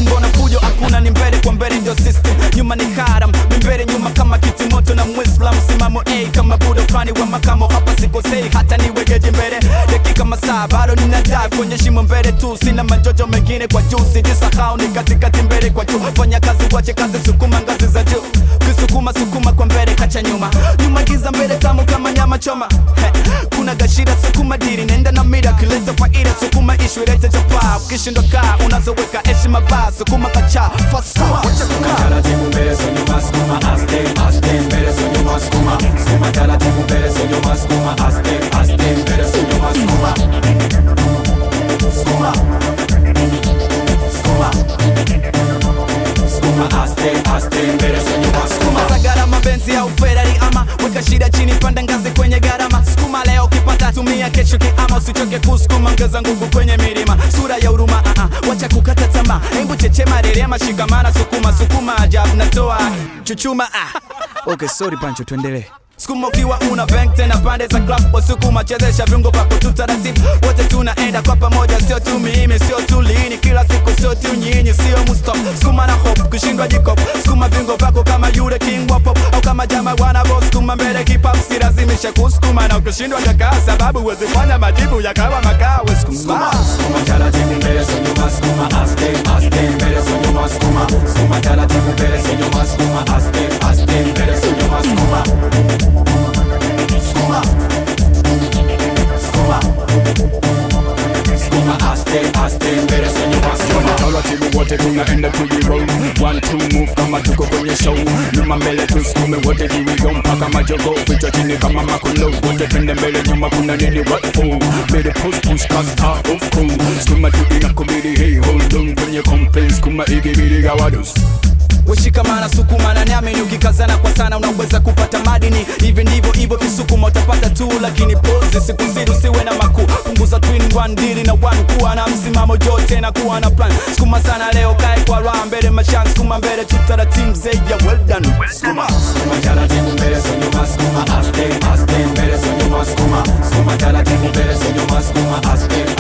mbona fujo hakuna ni mbele kwa mbele ndio system nyuma ni haram ni mbele nyuma kama kiti moto na mwislam simamo a kama budo fani wa makamo hapa sikosei hata niwegeje mbele dakika masaa bado nina dive kwenye shimo mbele tu sina majojo mengine kwa juu sijisahau ni katikati mbele kwa juu fanya kazi wache kazi sukuma ngazi za juu kisukuma sukuma kwa mbele kacha nyuma nyuma giza mbele tamu kama nyama choma He, kuna gashira sukuma diri nenda na mira kileta faida sukuma ishu ilete chapa ukishindwa kaa unazoweka heshima baa sukuma kacha fasa wacha kukaa taratibu mbele so nyuma skuma aste aste mbele so nyuma skuma skuma taratibu mbele so nyuma skuma aste aste mbele so nyuma skuma skuma skuma skuma aste aste mbele so nyuma skuma sukuma za gharama benzi au ferari ama weka shida chini panda ngazi kwenye gharama sukuma leo ukipata tumia kesho kiama usichoke kusukuma ongeza nguvu kwenye milima sura ya huruma uh -uh. wacha kukata tamaa hebu chechema rerema shikamana sukuma sukuma ajabu natoa chuchuma ah. okay sorry pancho tuendelee sukuma ukiwa una bank tena pande za club wasukuma chezesha viungo vyako tu taratibu wote tunaenda kwa pamoja sio tu mimi sio tu lini kila siku sio tu nyinyi sio mustop sukuma na hop kushindwa jikop sukuma viungo vyako kama yule king wa pop au kama jama wana boss sukuma mbele kipap si lazimisha kusukuma na ukishindwa jakaa sababu huwezi fanya majibu yakawa makawe sukuma skuma taratibu mbele so nyuma skuma aste aste mbele so nyuma skuma skuma taratibu mbele so nyuma skuma aste aste mbele so nyuma skuma skuma skuma skuma aste aste mbele so nyuma skuma taratibu wote tunaenda tujiroll one two move kama tuko kwenye show nyuma mbele tusukume wote jiwigo mpaka majogo vichwa chini kama makolo wote twende mbele nyuma kuna nini what for mbele push push kasta of cool skuma tu inakubidi hey hold on kwenye complaints kuma igibidi gawados Weshikamana sukumana niamini ukikazana kwa sana unaweza kupata madini hivi ndivyo hivyo kisukuma utapata tu lakini pose siku zidi usiwe na makuu punguza twin one dili na one kuwa na msimamo jote na kuwa na plan sukuma sana leo kae kwa raha mbele mashan sukuma mbele tu taratibu zaidi ya well done sukuma skuma taratibu mbele so nyuma skuma aste aste mbele so nyuma skuma skuma taratibu mbele so nyuma skuma aste